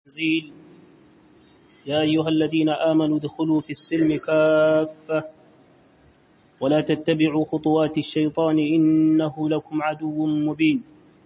التنزيل يا أيها الذين آمنوا ادخلوا في السلم كافة ولا تتبعوا خطوات الشيطان إنه لكم عدو مبين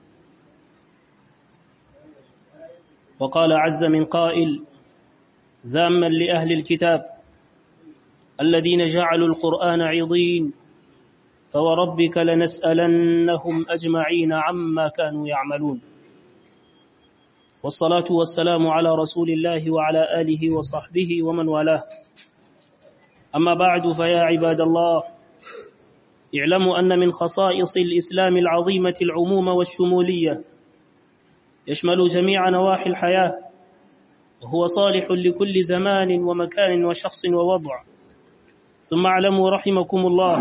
وقال عز من قائل ذاما لأهل الكتاب الذين جعلوا القرآن عضين فوربك لنسألنهم أجمعين عما كانوا يعملون والصلاة والسلام على رسول الله وعلى آله وصحبه ومن والاه أما بعد فيا عباد الله اعلموا أن من خصائص الإسلام العظيمة العموم والشمولية يشمل جميع نواحي الحياة وهو صالح لكل زمان ومكان وشخص ووضع ثم اعلموا رحمكم الله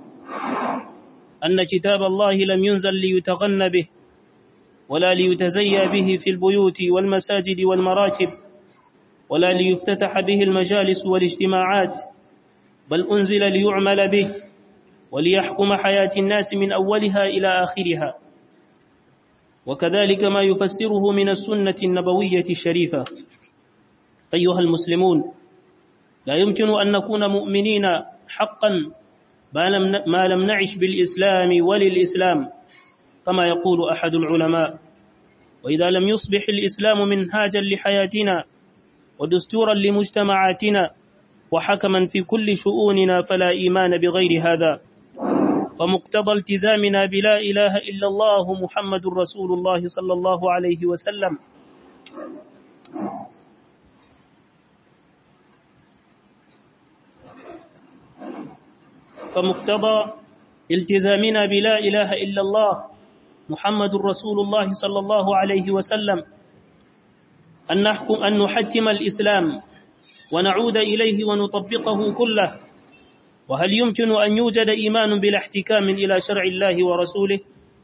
أن كتاب الله لم ينزل ليتغن به ولا ليتزيى به في البيوت والمساجد والمراكب ولا ليفتتح به المجالس والاجتماعات بل أنزل ليعمل به وليحكم حياة الناس من أولها إلى آخرها وكذلك ما يفسره من السنة النبوية الشريفة أيها المسلمون لا يمكن أن نكون مؤمنين حقا ما لم نعش بالإسلام وللإسلام كما يقول أحد العلماء وإذا لم يصبح الإسلام منهاجا لحياتنا ودستورا لمجتمعاتنا وحكما في كل شؤوننا فلا إيمان بغير هذا فمقتضى التزامنا بلا إله إلا الله محمد رسول الله صلى الله عليه وسلم فمقتضى التزامنا بلا إله إلا الله محمد رسول الله صلى الله عليه وسلم أن نحكم أن نحكم الإسلام ونعود إليه ونطبقه كله وهل يمكن أن يوجد إيمان بلا احتكام إلى شرع الله ورسوله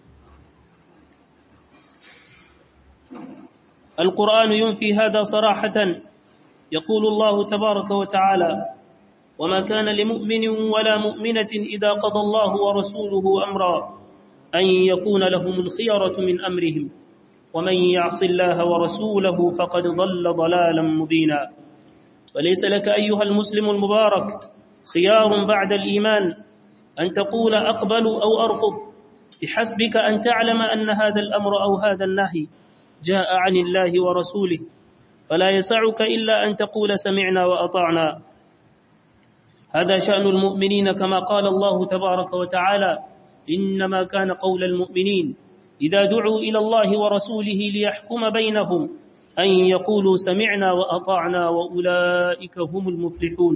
القرآن ينفي هذا صراحة يقول الله تبارك وتعالى وما كان لمؤمن ولا مؤمنة إذا قضى الله ورسوله أمرا أن يكون لهم الخيرة من أمرهم ومن يعص الله ورسوله فقد ضل ضلالا مبينا وليس لك أيها المسلم المبارك خيار بعد الإيمان أن تقول أقبل أو أرفض بحسبك أن تعلم أن هذا الأمر أو هذا النهي جاء عن الله ورسوله فلا يسعك إلا أن تقول سمعنا وأطعنا هذا شأن المؤمنين كما قال الله تبارك وتعالى إنما كان قول المؤمنين إذا دعوا إلى الله ورسوله ليحكم بينهم أن يقولوا سمعنا وأطعنا وأولئك هم المفلحون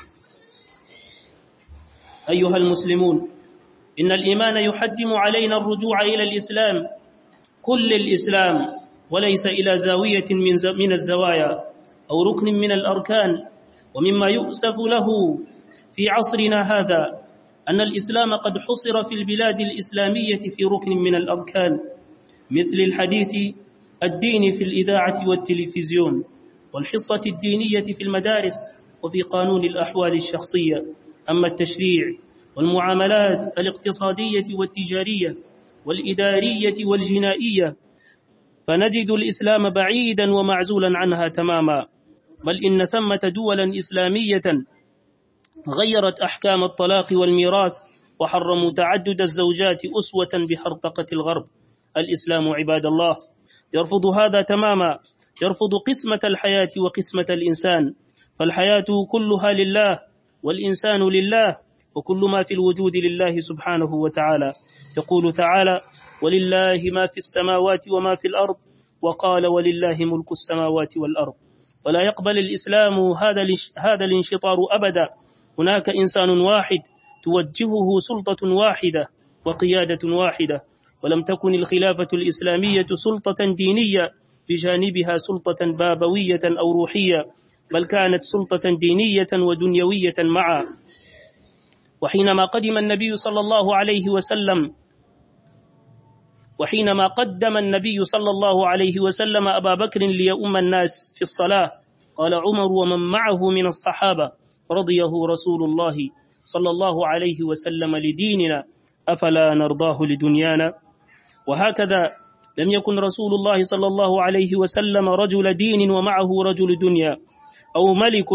أيها المسلمون إن الإيمان يحتم علينا الرجوع إلى الإسلام كل الإسلام وليس إلى زاوية من الزوايا أو ركن من الأركان ومما يؤسف له في عصرنا هذا أن الإسلام قد حصر في البلاد الإسلامية في ركن من الأركان مثل الحديث الدين في الإذاعة والتلفزيون والحصة الدينية في المدارس وفي قانون الأحوال الشخصية أما التشريع والمعاملات الاقتصادية والتجارية والإدارية والجنائية فنجد الإسلام بعيدا ومعزولا عنها تماما بل إن ثمة دولا إسلامية غيرت أحكام الطلاق والميراث وحرموا تعدد الزوجات أسوة بحرطقة الغرب الإسلام عباد الله يرفض هذا تماما يرفض قسمة الحياة وقسمة الإنسان فالحياة كلها لله والإنسان لله وكل ما في الوجود لله سبحانه وتعالى يقول تعالى ولله ما في السماوات وما في الأرض وقال ولله ملك السماوات والأرض ولا يقبل الإسلام هذا هذا الانشطار أبدا هناك إنسان واحد توجهه سلطة واحدة وقيادة واحدة ولم تكن الخلافة الإسلامية سلطة دينية بجانبها سلطة بابوية أو روحية بل كانت سلطة دينية ودنيوية معا وحينما قدم النبي صلى الله عليه وسلم وحينما قدم النبي صلى الله عليه وسلم أبا بكر ليؤم الناس في الصلاة قال عمر ومن معه من الصحابة رضيه رسول الله صلى الله عليه وسلم لديننا أفلا نرضاه لدنيانا وهكذا لم يكن رسول الله صلى الله عليه وسلم رجل دين ومعه رجل دنيا أو ملك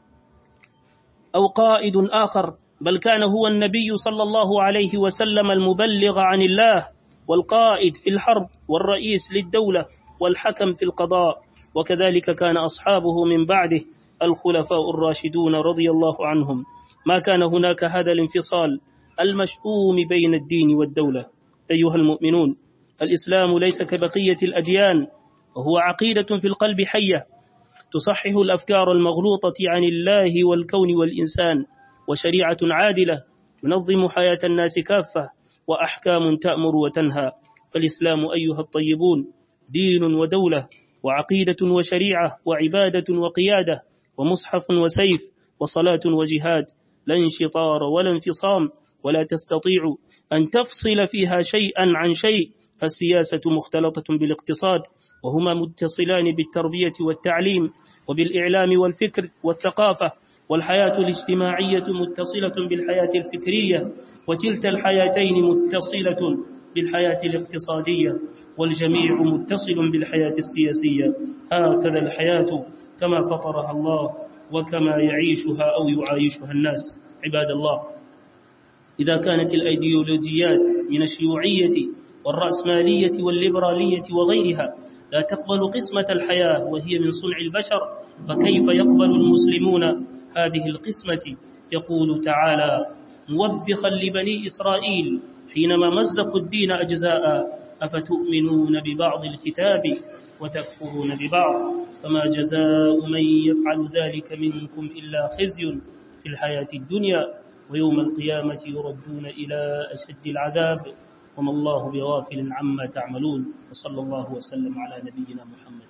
أو قائد آخر بل كان هو النبي صلى الله عليه وسلم المبلغ عن الله والقائد في الحرب والرئيس للدولة والحكم في القضاء وكذلك كان أصحابه من بعده الخلفاء الراشدون رضي الله عنهم ما كان هناك هذا الانفصال المشؤوم بين الدين والدولة أيها المؤمنون الإسلام ليس كبقية الأديان وهو عقيدة في القلب حية تصحح الأفكار المغلوطة عن الله والكون والإنسان وشريعة عادلة تنظم حياة الناس كافة وأحكام تأمر وتنهى فالإسلام أيها الطيبون دين ودولة وعقيدة وشريعة وعبادة وقيادة ومصحف وسيف وصلاة وجهاد لا انشطار ولا انفصام ولا تستطيع أن تفصل فيها شيئا عن شيء فالسياسة مختلطة بالاقتصاد وهما متصلان بالتربية والتعليم وبالإعلام والفكر والثقافة والحياة الاجتماعية متصلة بالحياة الفكرية وكلتا الحياتين متصلة بالحياة الاقتصادية والجميع متصل بالحياة السياسية هكذا الحياة كما فطرها الله وكما يعيشها أو يعايشها الناس عباد الله إذا كانت الأيديولوجيات من الشيوعية والرأسمالية والليبرالية وغيرها لا تقبل قسمة الحياة وهي من صنع البشر فكيف يقبل المسلمون هذه القسمة يقول تعالى موبخا لبني إسرائيل حينما مزقوا الدين أجزاء أفتؤمنون ببعض الكتاب وتكفرون ببعض فما جزاء من يفعل ذلك منكم إلا خزي في الحياة الدنيا ويوم القيامة يردون إلى أشد العذاب وما الله بغافل عما تعملون وصلى الله وسلم على نبينا محمد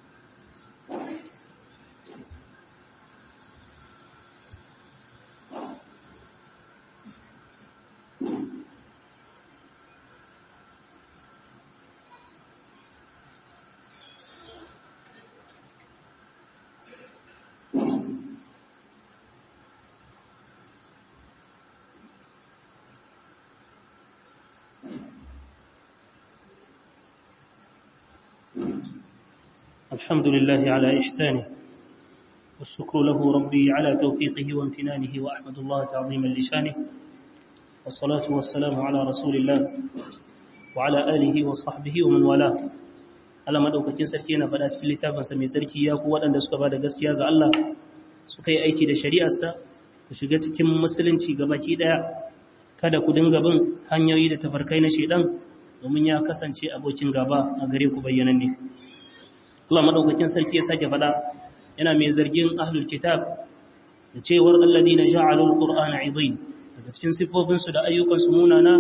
الحمد لله على إحسانه والشكر له ربي على توفيقه وامتنانه وأحمد الله تعظيما لشانه والصلاة والسلام على رسول الله وعلى آله وصحبه ومن والاه Allah madaukakin sarki yana faɗa cikin littafinsa mai sarki ya ku waɗanda suka ba da gaskiya ga Allah suka yi aiki da shari'arsa ku shiga cikin musulunci gabaki ɗaya kada ku dinga bin hanyoyi da tafarkai na shedan domin ya kasance abokin gaba a gare ku bayyananne Allah madaukakin sarki ya sake faɗa yana mai zargin ahlul kitab da cewar alladina ja'alul qur'ana 'idin daga cikin sifofin su da ayyukan su munana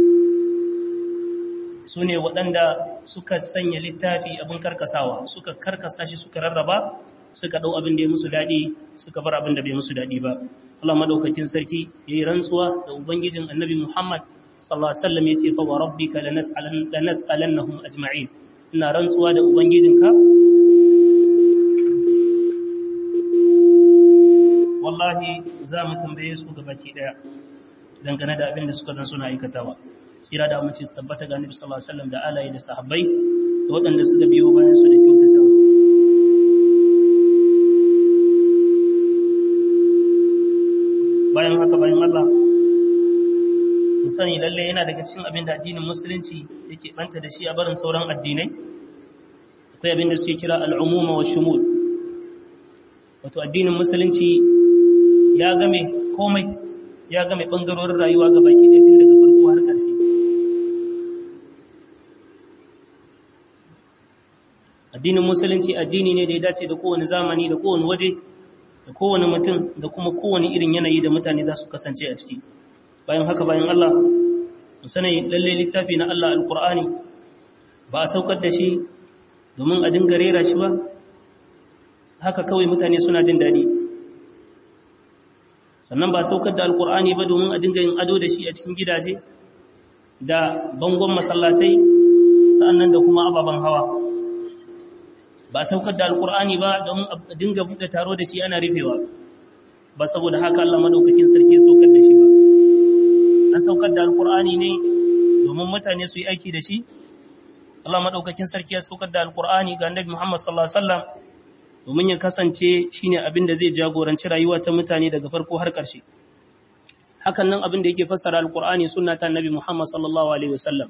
sune waɗanda suka sanya littafi abin karkasawa suka karkasa shi suka rarraba suka dau abin da ya musu dadi suka bar abin da bai musu dadi ba Allah madaukakin sarki yayi rantsuwa da ubangijin annabi Muhammad sallallahu alaihi wasallam yace fa wa rabbika lanas'alan lanas'alannahum ajma'in ina rantsuwa da ubangijinka wallahi za mu tambaye su gabaki daya dangane da abin da suka dan suna aikatawa tsira da amince su tabbata ga Annabi sallallahu alaihi wasallam da alayi da sahabbai da waɗanda suka biyo bayan su da kyautatawa bayan haka bayan Allah mu sani lalle yana daga cikin abin da addinin musulunci yake banta da shi a barin sauran addinai akwai abin da suke kira al'umuma wa shumul wato addinin musulunci ya game komai ya game ɓangarorin rayuwa ga baki ɗaya tun daga farko har ƙarshe addinin musulunci addini ne da ya dace da kowane zamani da kowane waje da kowane mutum da kuma kowane irin yanayi da mutane za su kasance a ciki bayan haka bayan Allah mu sani lalle littafi na Allah alkur'ani ba a saukar da shi domin a dinga rera shi ba haka kawai mutane suna jin daɗi sannan ba saukar da alkur'ani ba domin a dinga yin ado da shi a cikin gidaje da bangon masallatai sa'annan da kuma ababen hawa ba saukar da alkur'ani ba domin a dinga buɗe taro da shi ana rufewa ba saboda haka Allah madaukakin sarki saukar da shi ba an saukar da alkur'ani ne domin mutane su yi aiki da shi Allah madaukakin sarki ya saukar da alqur'ani ga annabi Muhammad sallallahu alaihi wasallam domin ya kasance shine abin da zai jagoranci rayuwa ta mutane daga farko har ƙarshe hakan nan abin da yake fassara alqur'ani sunna ta annabi Muhammad sallallahu alaihi wasallam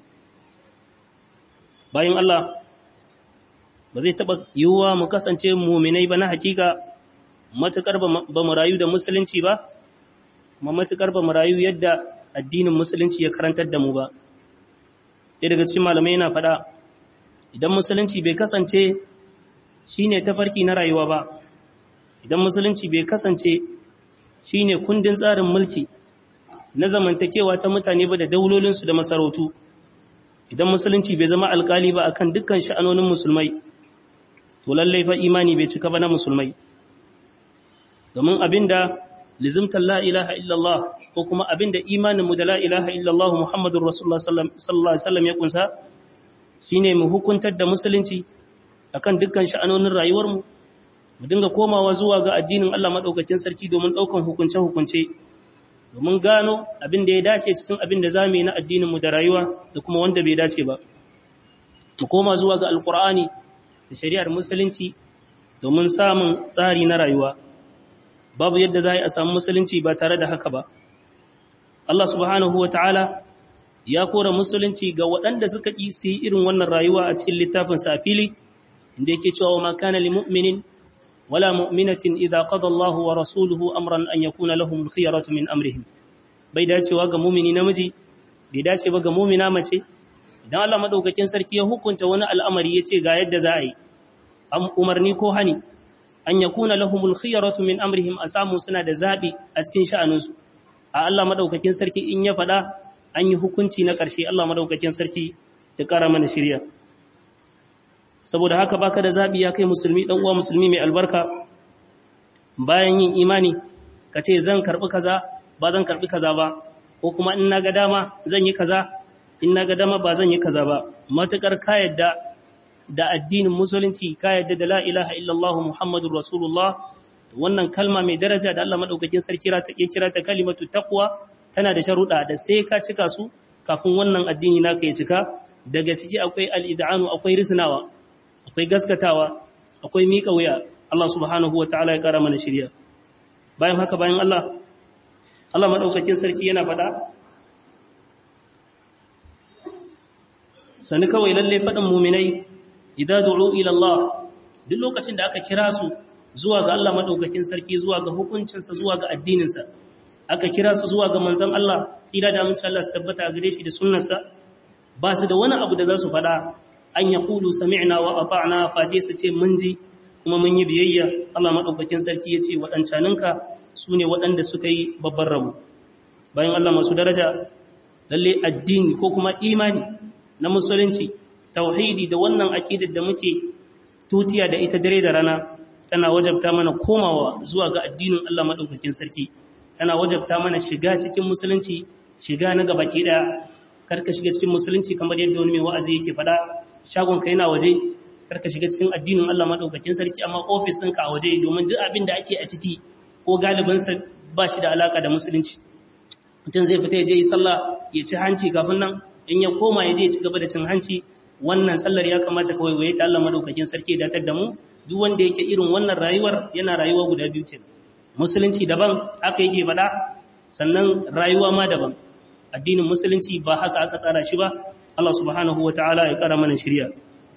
bayan Allah ba zai taba yiwuwa mu kasance mu'minai ba na hakika matukar ba mu rayu da musulunci ba kuma matukar ba mu rayu yadda addinin musulunci ya karantar da mu ba ɗaya daga cikin malamai yana faɗa idan musulunci bai kasance shine tafarki na rayuwa ba idan musulunci bai kasance shine kundin tsarin mulki na zamantakewa ta mutane ba da daulolinsu da masarautu idan musulunci bai zama alkali ba akan dukkan sha'anonin musulmai to lallai fa imani bai cika ba na musulmai domin abinda lizimtar la ilaha illallah ko kuma abinda imaninmu da la ilaha illallah muhammadun rasulullah sallallahu alaihi wasallam ya kunsa shine mu hukuntar da musulunci akan dukkan sha'anonin rayuwarmu mu dinga komawa zuwa ga addinin Allah madaukakin sarki domin daukan hukunce hukunce domin gano abin da ya dace cikin abin da zamu yi na addinin mu da rayuwa da kuma wanda bai dace ba mu koma zuwa ga alqur'ani da shari'ar musulunci domin samun tsari na rayuwa babu yadda za a samu musulunci ba tare da haka ba Allah subhanahu wa ta'ala ya kora musulunci ga waɗanda suka ƙi su yi irin wannan rayuwa a cikin littafin sa fili inda yake cewa ma kana li mu'minin wala mu'minatin idza qada Allahu wa rasuluhu amran an yakuna lahum al-khiyaratu min amrihim bai dacewa ga mu'mini namiji bai dace ba ga mu'mina mace idan Allah madaukakin sarki ya hukunta wani al'amari yace ga yadda za a yi umarni ko hani an yakuna lahumul khiyaratu min amrihim asamu suna da zabi a cikin sha'aninsu a Allah madaukakin sarki in ya fada an yi hukunci na ƙarshe Allah madaukakin sarki ya ƙara mana shirya saboda haka baka da zabi ya kai musulmi dan uwa musulmi mai albarka bayan yin imani ka ce zan karbi kaza ba zan karbi kaza ba ko kuma in naga dama zan yi kaza in naga dama ba zan yi kaza ba matukar ka yadda da addinin musulunci ka yadda da la ilaha illallah muhammadur rasulullah wannan kalma mai daraja da Allah madaukakin sarki ya kira ta kalimatu taqwa tana da sharuɗa da sai ka cika su kafin wannan addini naka ya cika daga ciki akwai al-id'anu akwai risnawa akwai gaskatawa akwai miƙa wuya Allah subhanahu wataala ya kara mana shirya bayan haka bayan Allah Allah madaukakin sarki yana faɗa sani kawai lalle faɗin muminai idan du'u ila Allah duk lokacin da aka kira su zuwa ga Allah madaukakin sarki zuwa ga hukuncinsa zuwa ga addininsa aka kira su zuwa ga manzon Allah tsira da amince Allah su tabbata a gare shi da sunnarsa ba su da wani abu da za su faɗa an ya kulu sami'na wa ata'na faje su ce mun ji kuma mun yi biyayya Allah madaukakin sarki ya ce waɗancaninka su ne waɗanda suka yi babban rabu bayan Allah masu daraja lalle addini ko kuma imani na musulunci tauhidi da wannan aqidar da muke tutiya da ita dare da rana tana wajabta mana komawa zuwa ga addinin Allah madaukakin sarki tana wajabta mana shiga cikin musulunci shiga na gabaki daya karka shiga cikin musulunci kamar yadda wani mai wa'azi yake faɗa shagon ka yana waje karka shiga cikin addinin Allah madaukakin sarki amma ofis ɗinka a waje domin duk abin da ake a ciki ko galibin sa ba shi da alaka da musulunci mutum zai fita ya je yi sallah ya ci hanci kafin nan in ya koma ya je ya ci gaba da cin hanci wannan sallar ya kamata kawai waye ta Allah madaukakin sarki ya datar da mu duk wanda yake irin wannan rayuwar yana rayuwa guda biyu ce musulunci daban aka yake faɗa sannan rayuwa ma daban addinin musulunci ba haka aka tsara shi ba Allah subhanahu ta'ala ya kara mana shirya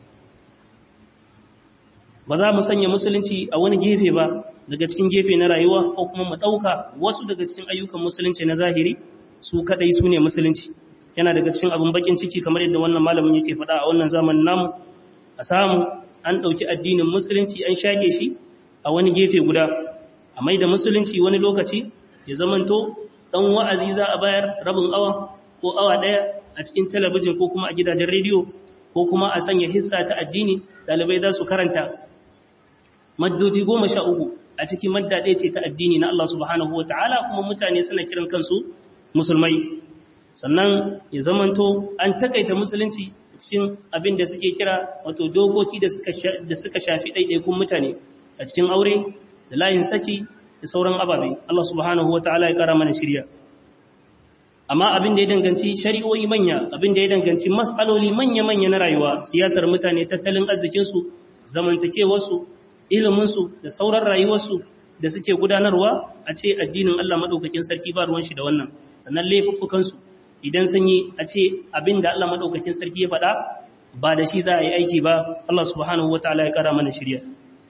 ba za mu sanya musulunci a wani gefe ba daga cikin gefe na rayuwa ko kuma mu ɗauka wasu daga cikin ayyukan musulunci na zahiri su kaɗai su ne musulunci yana daga cikin abin bakin ciki kamar yadda wannan malamin yake faɗa a wannan zamanin namu a samu an ɗauki addinin musulunci an shage shi a wani gefe guda a mai da musulunci wani lokaci ya zamanto ɗan wa'azi za a bayar rabin awa ko awa ɗaya a cikin talabijin ko kuma a gidajen rediyo ko kuma a sanya hissa ta addini ɗalibai za su karanta maddoji goma sha uku a cikin madda ɗaya ce ta addini na Allah subhanahu wa ta'ala kuma mutane suna kiran kansu musulmai sannan ya zamanto an takaita musulunci cikin abin da suke kira wato dokoki da suka shafi ɗaiɗaikun mutane a cikin aure da layin saki da sauran ababe Allah subhanahu wa ta'ala ya ƙara mana shirya amma abin da ya danganci shari'o'i manya abin da ya danganci matsaloli manya-manya na rayuwa siyasar mutane tattalin arzikinsu zamantakewarsu iliminsu da sauran rayuwarsu da suke gudanarwa a ce addinin Allah maɗaukakin sarki ba ruwan shi da wannan sannan laifuffukansu idan sun yi a ce abin da Allah maɗaukakin sarki ya faɗa ba da shi za a yi aiki ba Allah subhanahu wa ta'ala ya ƙara mana shirya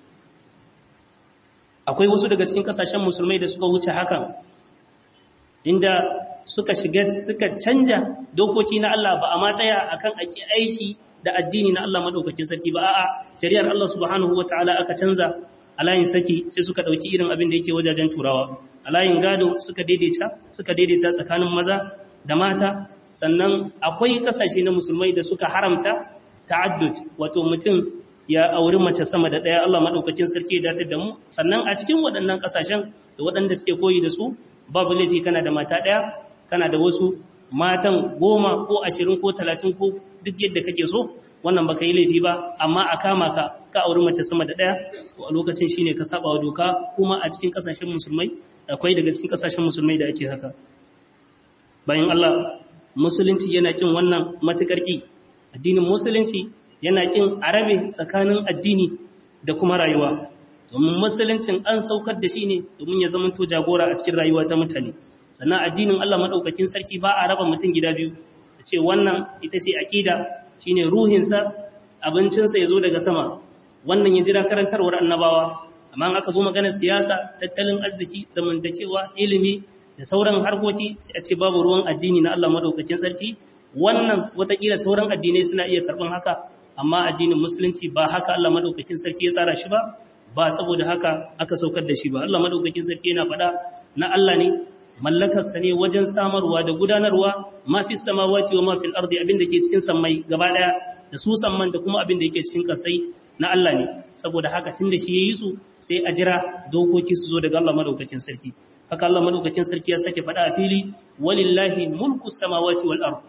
akwai wasu daga cikin ƙasashen musulmai da suka wuce hakan inda suka shiga suka canja dokoki na Allah ba a matsaya akan ake aiki da addini na Allah madaukakin sarki ba a'a shari'ar Allah subhanahu wataala aka canza a layin saki sai suka dauki irin abin da yake wajajen turawa a layin gado suka daidaita suka daidaita tsakanin maza da mata sannan akwai kasashe na musulmai da suka haramta ta'addud wato mutum ya auri mace sama da daya Allah madaukakin sarki ya datar da mu sannan a cikin waɗannan kasashen da waɗanda suke koyi da su babu laifi kana da mata daya kana da wasu matan goma ko ashirin ko talatin ko duk yadda kake so wannan baka yi laifi ba amma a kama ka ka auri mace sama da ɗaya to a lokacin shine ka saba wa doka kuma a cikin kasashen musulmai akwai daga cikin kasashen musulmai da ake haka bayan Allah musulunci yana kin wannan matukar ki addinin musulunci yana kin arabe tsakanin addini da kuma rayuwa domin musuluncin an saukar da shi ne domin ya zama to jagora a cikin rayuwa ta mutane sannan addinin Allah madaukakin sarki ba a raba mutum gida biyu da ce wannan ita ce aqida shine ruhinsa abincinsa ya zo daga sama wannan ya jira karantarwar annabawa amma aka zo maganar siyasa tattalin arziki zamantakewa ilimi da sauran harkoki sai a ce babu ruwan addini na Allah madaukakin sarki wannan watakila sauran addinai suna iya karban haka amma addinin musulunci ba haka Allah madaukakin sarki ya tsara shi ba ba saboda haka aka saukar da shi ba Allah madaukakin sarki yana faɗa na Allah ne mallakarsa ne wajen samarwa da gudanarwa mafi samawati wa mafi ardi abin da ke cikin sammai gaba daya da su samman da kuma abin da yake cikin kasai na Allah ne saboda haka tunda shi yayi su sai a jira dokoki su zo daga Allah madaukakin sarki haka Allah madaukakin sarki ya sake faɗa a fili walillahi mulku samawati wal ard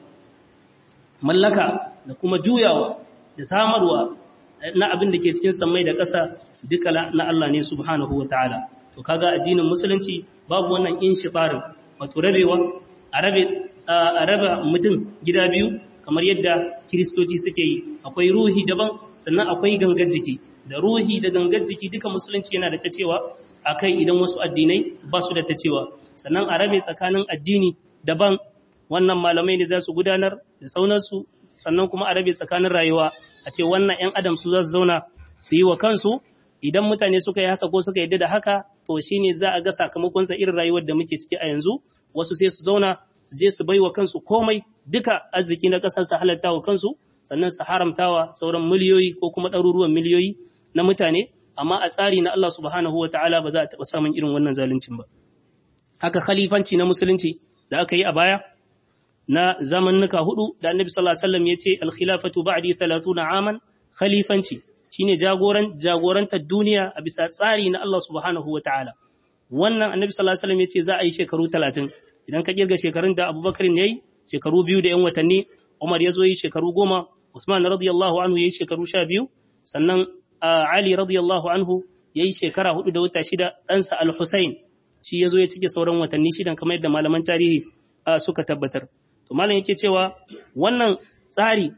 mallaka da kuma juyawa da samarwa na abin da ke cikin sammai da ƙasa duka na Allah ne subhanahu wa ta'ala to kaga addinin musulunci babu wannan inshifarin wato rabewa a rabe a raba mutum gida biyu kamar yadda kiristoci suke yi akwai ruhi daban sannan akwai gangar jiki da ruhi da gangar jiki duka musulunci yana da ta cewa akai idan wasu addinai ba su da ta cewa sannan a rabe tsakanin addini daban wannan malamai ne za su gudanar da saunarsu sannan kuma a rabe tsakanin rayuwa a ce wannan 'yan adam su za su zauna su yi wa kansu idan mutane suka yi haka ko suka yadda da haka to shi ne za a ga sakamakonsa irin rayuwar da muke ciki a yanzu wasu sai su zauna su je su bai wa kansu komai duka arziki na ƙasar su halatta wa kansu sannan su haramtawa sauran miliyoyi ko kuma ɗaruruwan miliyoyi na mutane amma a tsari na Allah subhanahu wa ta'ala ba za a taɓa samun irin wannan zaluncin ba haka khalifanci na musulunci da aka yi a baya na zamannuka hudu da annabi sallallahu alaihi wasallam yace al-khilafatu ba'di 30 aman khalifanci shine jagoran jagorantar duniya a bisa tsari na Allah subhanahu wataala wannan annabi sallallahu alaihi wasallam yace za a yi shekaru 30 idan ka kirga shekarun da Abubakar ne yayi shekaru biyu da yan watanni Umar yazo yi shekaru 10 Usman radiyallahu anhu yayi shekaru 12 sannan Ali radiyallahu anhu yayi shekara 4 da wata shida ɗansa Al-Husayn shi yazo ya cike sauran watanni shidan kamar yadda malaman tarihi suka tabbatar to malam yake cewa wannan tsari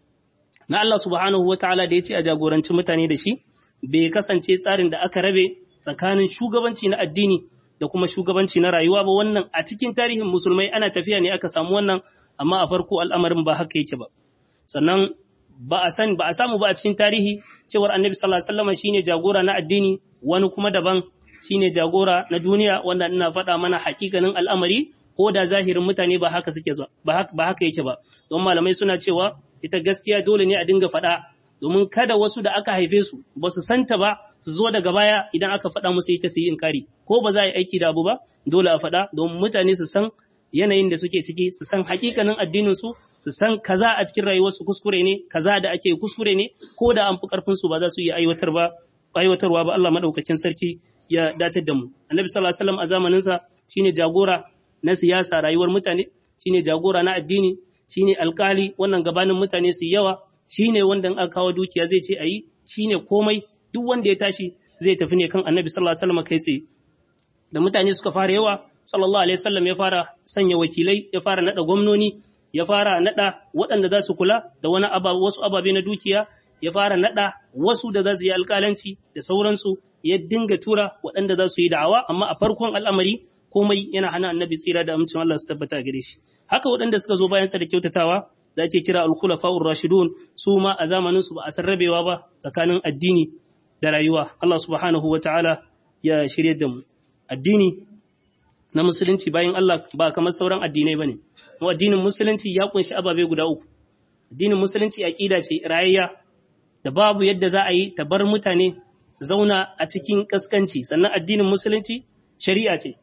na Allah subhanahu wataala da yace a jagoranci mutane da shi bai kasance tsarin da aka rabe tsakanin shugabanci na addini da kuma shugabanci na rayuwa ba wannan a cikin tarihin musulmai ana tafiya ne aka samu wannan amma a farko al'amarin ba haka yake ba sannan ba a san ba a samu ba a cikin tarihi cewar annabi sallallahu alaihi wasallam shine jagora na addini wani kuma daban shine jagora na duniya wanda ina faɗa mana hakikanin al'amari ko da zahirin mutane ba haka suke ba haka yake ba don malamai suna cewa ita gaskiya dole ne a dinga faɗa domin kada wasu da aka haife su ba su santa ba su zo daga baya idan aka faɗa musu ita su yi inkari ko ba za a yi aiki da abu ba dole a faɗa domin mutane su san yanayin da suke ciki su san hakikanin addinin su su san kaza a cikin rayuwarsu kuskure ne kaza da ake kuskure ne ko da an fi karfin su ba za su iya aiwatar ba aiwatarwa ba Allah madaukakin sarki ya datar da mu annabi sallallahu alaihi wasallam a zamanin sa shine jagora na siyasa rayuwar mutane shine jagora na addini shine alkali wannan gabanin mutane su yawa shine wanda in aka kawo dukiya zai ce ayi shine komai duk wanda ya tashi zai tafi ne kan annabi sallallahu alaihi wasallam kai tsaye da mutane suka fara yawa sallallahu alaihi wasallam ya fara sanya wakilai ya fara nada gwamnoni ya fara nada waɗanda za su kula da wani wasu ababe na dukiya ya fara nada wasu da za su yi alƙalanci da sauransu ya dinga tura waɗanda za su yi da'awa amma a farkon al'amari komai yana hana annabi tsira da amincin Allah su tabbata gare shi haka waɗanda suka zo bayan sa da kyautatawa da ake kira al-khulafa'ur rashidun su ma a zamanin su ba a sarrabewa ba tsakanin addini da rayuwa Allah subhanahu wataala ya shirye da mu addini na musulunci bayan Allah ba kamar sauran addinai bane mu addinin musulunci ya kunshi ababe guda uku addinin musulunci aqida ce rayayya da babu yadda za a yi ta bar mutane su zauna a cikin kaskanci sannan addinin musulunci shari'a ce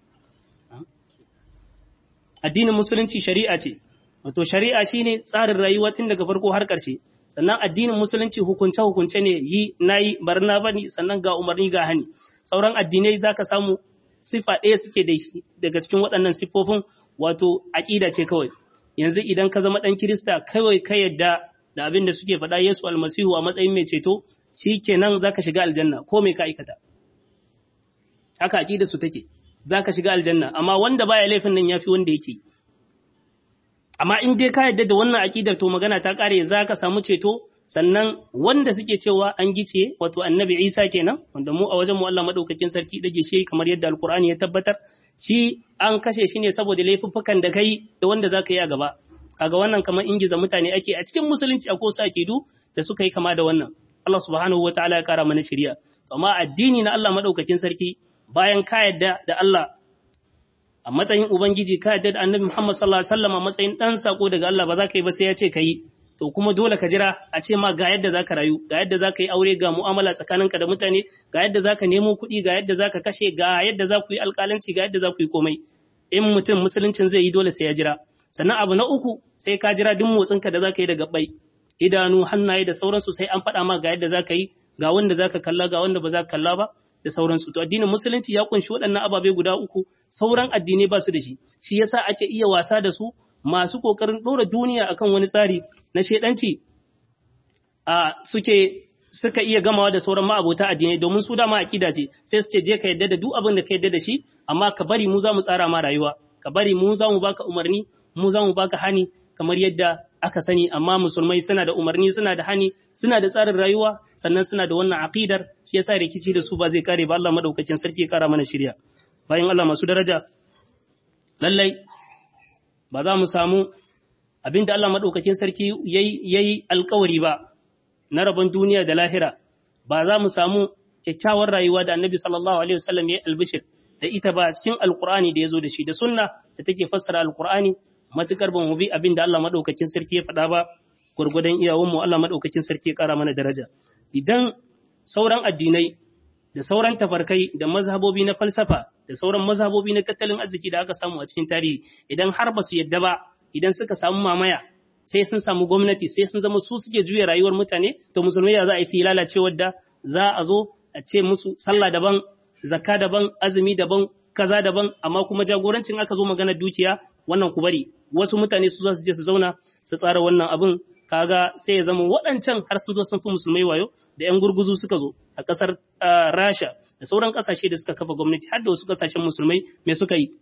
addinin musulunci shari'a ce wato shari'a shine tsarin rayuwa tun daga farko har ƙarshe sannan addinin musulunci hukunce hukunce ne yi nayi barna bane sannan ga umarni ga hani sauran addinai zaka samu sifa ɗaya suke da shi daga cikin waɗannan siffofin wato aƙida ce kawai yanzu idan ka zama ɗan kirista kawai ka yadda da abin da suke faɗa Yesu almasihu a matsayin mai ceto shi kenan za ka shiga aljanna ko mai ka aikata haka aƙida su take za ka shiga aljanna amma wanda baya laifin nan ya fi wanda yake amma in dai ka yadda da wannan aƙidar to magana ta ƙare za ka samu ceto sannan wanda suke cewa an gice wato annabi isa kenan wanda mu a wajen mu Allah madaukakin sarki dage shi kamar yadda alkur'ani ya tabbatar shi an kashe shi ne saboda laifuffukan da kai da wanda za ka yi a gaba kaga wannan kamar ingiza mutane ake a cikin musulunci a kosa akidu da suka yi kama da wannan Allah subhanahu wataala ya kara mana shari'a amma addini na Allah madaukakin sarki bayan ka yadda da Allah a matsayin ubangiji ka yadda da annabi Muhammad sallallahu alaihi wasallam a matsayin dan sako daga Allah ba za ka yi ba sai ya ce ka yi to kuma dole ka jira a ce ma ga yadda za ka rayu ga yadda za ka yi aure ga mu'amala tsakaninka da mutane ga yadda za ka nemo kuɗi ga yadda za ka kashe ga yadda za ku yi alƙalanci ga yadda za ku yi komai in mutum musuluncin zai yi dole sai ya jira sannan abu na uku sai ka jira duk motsinka da za ka yi da gabbai idanu hannaye da sauransu sai an faɗa ma ga yadda za ka yi ga wanda za ka kalla ga wanda ba za ka kalla ba da sauransu to addinin musulunci ya kunshi waɗannan ababe guda uku sauran addinai ba su da shi shi yasa ake iya wasa da su masu ƙoƙarin ɗora duniya akan wani tsari na shaidanci a suke suka iya gamawa da sauran ma'abota addinai domin su dama aƙida ce sai su ce je ka yadda da duk abin da ka yadda da shi amma ka bari mu za mu tsara ma rayuwa ka bari mu za mu baka umarni mu za mu baka hani kamar yadda aka sani amma musulmai suna da umarni suna da hani suna da tsarin rayuwa sannan suna da wannan aqidar shi yasa rikici da su ba zai kare ba Allah madaukakin sarki ya kara mana shirya bayan Allah masu daraja lallai ba za mu samu abin da Allah maɗaukakin sarki ya yi alkawari ba na rabon duniya da lahira, ba za mu samu kyakkyawar rayuwa da annabi sallallahu Alaihi wasallam ya yi albishir da ita ba cikin alkur'ani da ya zo da shi da sunna da take fassara alkur'ani matukar ban mu bi abin da Allah maɗaukakin sarki ya faɗa ba gwargwadon iyawanmu Allah maɗaukakin sarki ya ƙara mana daraja. Idan sauran addinai da sauran tafarkai da mazhabobi na falsafa da sauran mazhabobi na tattalin arziki da aka samu a cikin tarihi idan har ba su yadda ba idan suka samu mamaya sai sun samu gwamnati sai sun zama su suke juya rayuwar mutane to musulmai ya za a yi su yi lalacewar da za a zo a ce musu sallah daban zakka daban azumi daban kaza daban amma kuma jagorancin aka zo maganar dukiya wannan ku bari wasu mutane su za su je su zauna su tsara wannan abin kaga sai ya zama waɗancan har sun zo sun fi musulmai wayo da 'yan gurguzu suka zo a ƙasar rasha da sauran ƙasashe da suka kafa gwamnati har da wasu ƙasashen musulmai me suka yi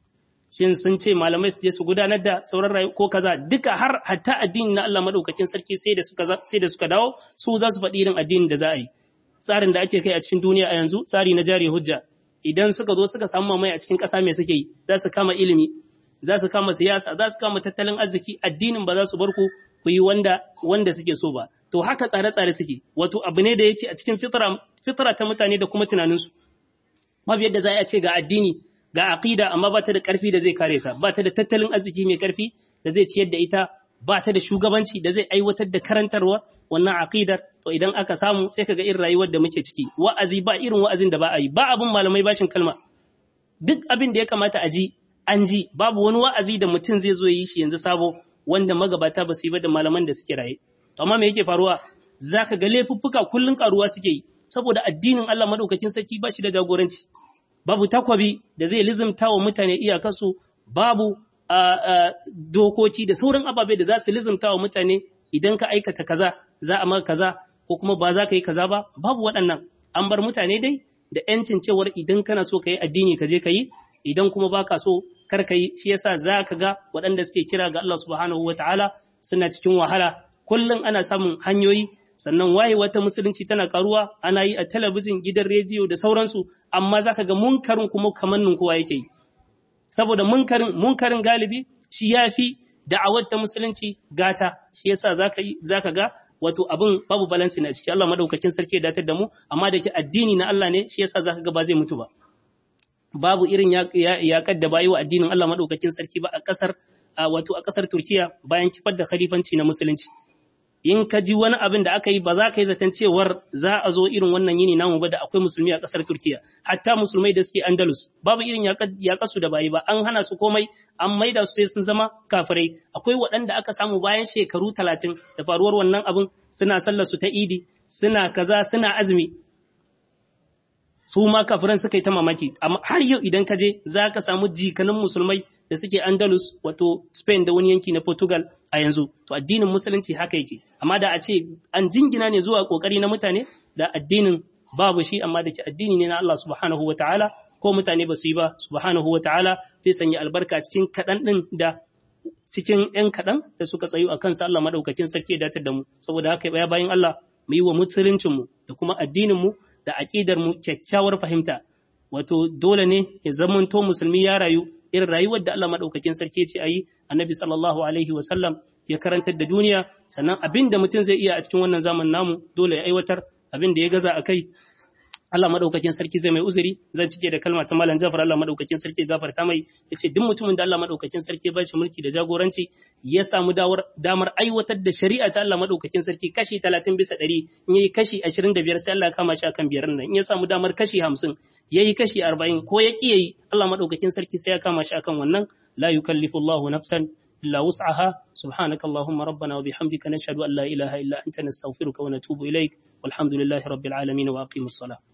shin sun ce malamai su je su gudanar da sauran rayu ko kaza duka har hatta addini na Allah madaukakin sarki sai da suka sai da suka dawo su za su faɗi irin addinin da za a yi tsarin da ake kai a cikin duniya a yanzu tsari na jari hujja idan suka zo suka samu mamaye a cikin ƙasa me suke yi za su kama ilimi za su kama siyasa za su kama tattalin arziki addinin ba za su bar ku ku yi wanda wanda suke so ba to haka tsare-tsare suke wato abu ne da yake a cikin fitra fitra ta mutane da kuma tunaninsu babu yadda za a ce ga addini ga aqida amma ba ta da karfi da zai kare ta ba ta da tattalin arziki mai karfi da zai ciyar da ita ba ta da shugabanci da zai aiwatar da karantarwa wannan aqidar to idan aka samu sai kaga irin rayuwar da muke ciki wa'azi ba irin wa'azin da ba a yi ba abin malamai bashin kalma duk abin da ya kamata a ji an ji babu wani wa'azi da mutum zai zo yi shi yanzu sabo wanda magabata ba su yi ba da malaman da suke raye to amma me yake faruwa zaka ga laifuffuka kullun karuwa suke yi saboda addinin Allah madaukakin sarki ba shi da jagoranci babu takwabi da zai lizimta wa mutane iyakarsu babu dokoki da sauran ababe da za su lizimta wa mutane idan ka aikata kaza za a maka kaza ko kuma ba za ka yi kaza ba babu waɗannan an bar mutane dai da ‘yancin cewar idan kana so ka yi addini ka je ka yi idan kuma baka so kar ka yi shi yasa za ka ga waɗanda suke kira ga Allah subhanahu wataala suna cikin wahala kullum ana samun hanyoyi sannan waye wata musulunci tana karuwa ana yi a talabijin gidan rediyo da sauransu amma za ka ga munkarin kuma kamannin kowa yake yi saboda munkarin munkarin galibi shi ya fi da'awar ta musulunci gata shi yasa za ka ga wato abin babu balansi na ciki Allah madaukakin sarki ya datar da mu amma da ke addini na Allah ne shi yasa za ka ga ba zai mutu ba babu irin yaƙar da bayi wa addinin Allah madaukakin sarki ba a ƙasar wato a ƙasar Turkiya bayan kifar da khalifanci na musulunci in ka ji wani abin da aka yi ba za ka yi zaton cewar za a zo irin wannan yini namu ba da akwai musulmi a ƙasar Turkiya hatta musulmai da suke Andalus babu irin yaƙasu da bayi ba an hana su komai an maida su sai sun zama kafirai akwai waɗanda aka samu bayan shekaru talatin da faruwar wannan abin suna sallar su ta idi suna kaza suna azumi su ma kafiran suka yi ta mamaki amma har yau idan ka je za ka samu jikanin musulmai da suke Andalus wato Spain da wani yanki na Portugal a yanzu to addinin musulunci haka yake amma da a ce an jingina ne zuwa kokari na mutane da addinin babu shi amma da ke addini ne na Allah subhanahu wataala ko mutane ba su yi ba subhanahu wataala zai sanya albarka cikin kaɗan ɗin da cikin ‘yan kaɗan da suka tsayu a kansa Allah maɗaukakin sarki ya datar da mu saboda haka ya bayan Allah mu yi wa musuluncinmu da kuma addininmu da aƙidarmu kyakkyawar fahimta wato dole ne ya zamanto musulmi ya rayu irin rayuwar da Allah maɗaukakin sarki ce a yi annabi sallallahu alaihi wasallam ya karantar da duniya sannan abin da mutum zai iya a cikin wannan zaman namu dole ya aiwatar abin da ya gaza a kai Allah madaukakin sarki zai mai uzuri zan cike da kalma ta malam Jafar Allah madaukakin sarki gafarta mai yace duk mutumin da Allah madaukakin sarki ya bashi mulki da jagoranci ya samu damar aiwatar da shari'a ta Allah madaukakin sarki kashi 30 bisa 100 in yayi kashi 25 sai Allah ya kama shi akan biyar nan in ya samu damar kashi 50 yayi kashi 40 ko ya ki yayi Allah madaukakin sarki sai ya kama shi akan wannan la yukallifu Allahu nafsan إلا وسعها سبحانك اللهم ربنا وبحمدك نشهد أن لا إله إلا أنت نستغفرك ونتوب إليك والحمد لله رب العالمين وأقيم الصلاة